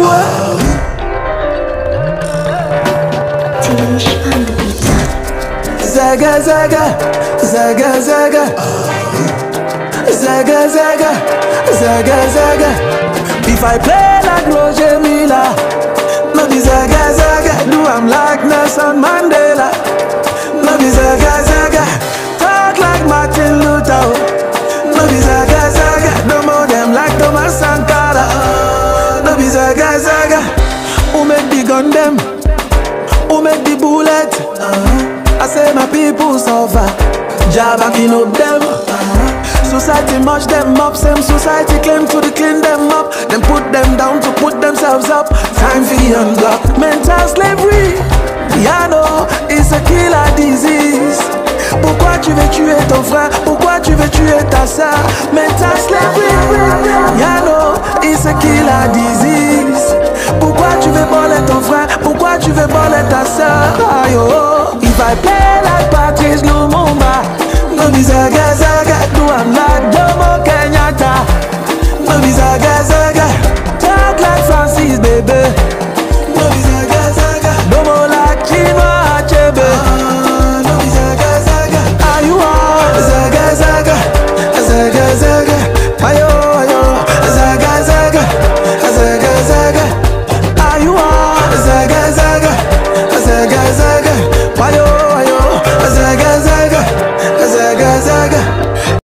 boy. Tish on the beat. Zaga zaga, zaga zaga, zaga zaga, zaga zaga. If I play like Roger Miller, no be zaga zaga. Do I'm like Nelson Mandela, no be zaga zaga. Talk like Martin Luther, oh. no be zaga zaga. No more them like Thomas Sankara, no be zaga zaga. Who make the gun them? Who make the bullet? I say my people suffer. Jah backing up them. Society mash them up. Same society claim to the clean them up. Then put them down to put themselves up. Time for unblock. Mental slavery. Yeah, no, it's a killer disease. Pourquoi tu veux tuer ton frère? Pourquoi tu veux tuer ta soeur? Mental slavery. Yeah, no, it's a killer disease. Pourquoi tu veux voler ton frère? Pourquoi tu veux voler ta soeur? Aïe, oh. If I play like Patrice Lumumba, no be zaga zaga. Do I'm like Jomo Kenyatta, no be zaga zaga. Talk like Francis, baby.